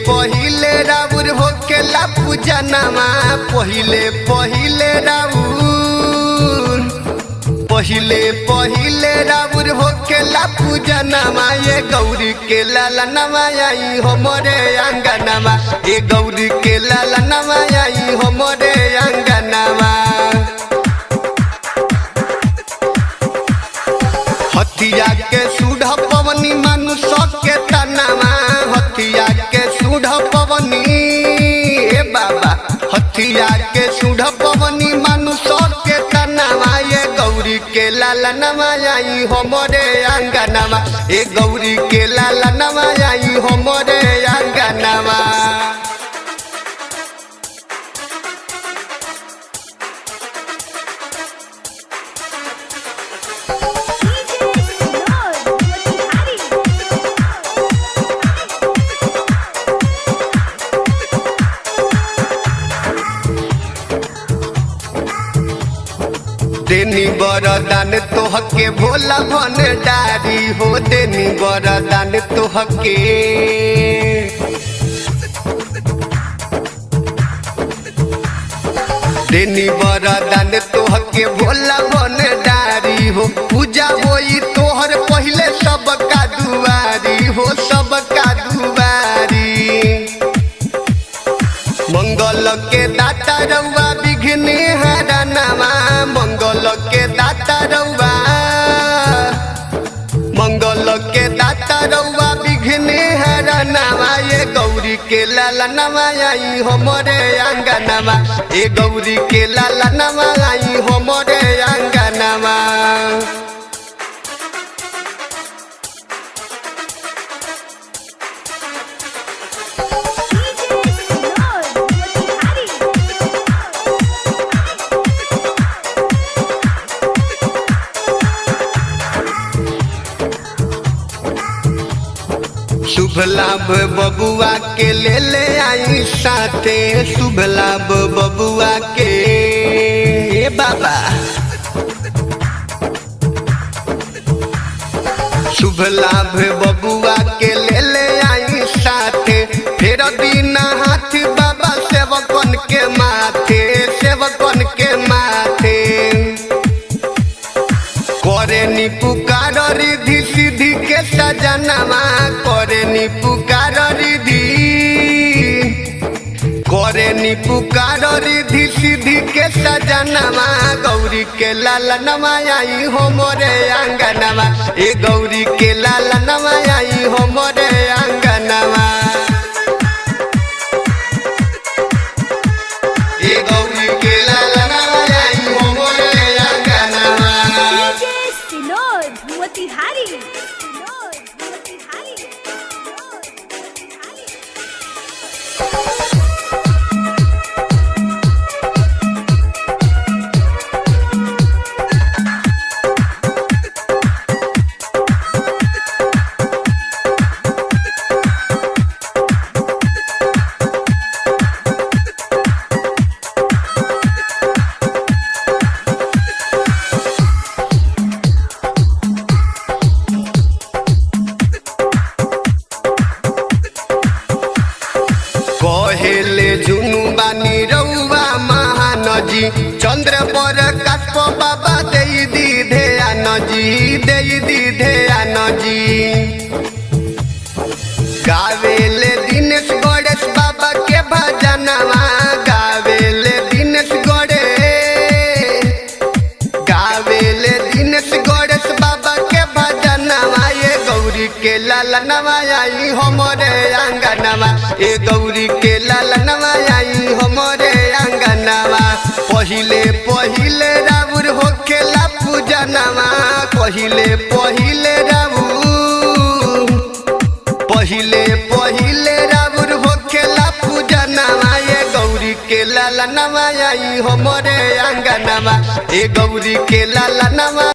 पहिले राउर होखेला पूजनमा पहिले पहिले राउर पहिले पहिले राउर होखेला पूजनमा ये गौरी के लालनमा आई हमरे अंगनमा ये गौरी के लालनमा आई हमरे अंगनमा हथिया के सुढ़ पवनी मानुष के तनामा हथिया के सुढ़ पवनी ए बाबा हथिया के सुढ़ पवनी मानुष के तनामा ये गौरी के लालनमा आई हमरे अंगनमा ए गौरी के लालनमा आई हमरे अंगनमा DJ Sinor, Motihari. देनी बरदान तोहके भोला भंडारी हो देनी बरदान तोहके देनी बरदान तोहके भोला भंडारी हो पूजा होई तोहर पहिले सबका दुआरी हो सबका दुआरी मंगल के दाता रउआ विघ्न हरनमा मंगल के दाता रउआ मंगल के दाता रउआ विघ्न हरनमा ये गौरी के लालनमा आई हमरे अंगनमा ये गौरी के लालनमा आई हमरे अंगनमा DJ Sinor, Motihari. शुभ लाभ बबुआ के ले ले आई साथे शुभ लाभ बबुआ के ए बाबा शुभ लाभ बबुआ के ले ले आई साथे फेर दीना हाथ बाबा सेवकन के माथे सेवकन के माथे करे नी पुकार रिधि सिद्धि के सजनमा करे नी पुकार रिधि करे नी पुकार रिधि सिद्धि के सजनमा गौरी के लालनमा आई हमरे अंगनमा ए गौरी के लालनमा आई हमरे अंगनमा ए गौरी के लालनमा आई हमरे अंगनमा DJ Sinor, Motihari. Sinor, Motihari. Sinor, Motihari. कहेले जुनु बानी रउआ महान जी चंद्र पर काष्प बाबा दे दी ध्यान जी दे दी ध्यान जी गावेले दिनेश गणेश बाबा के भजनवा गावेले दिनेश गणेश गावेले दिनेश गणेश बाबा के भजनवा ये गौरी के लालनवा आई हमरे अंगनवा ए गौरी के लालनवा आई हमरे अंगनवा पहिले पहिले राउर होखेला पूजनवा पहिले पहिले राउर पहिले पहिले राउर होखेला पूजनवा ये गौरी के लालनवा आई हमरे अंगनवा ए गौरी के लालनवा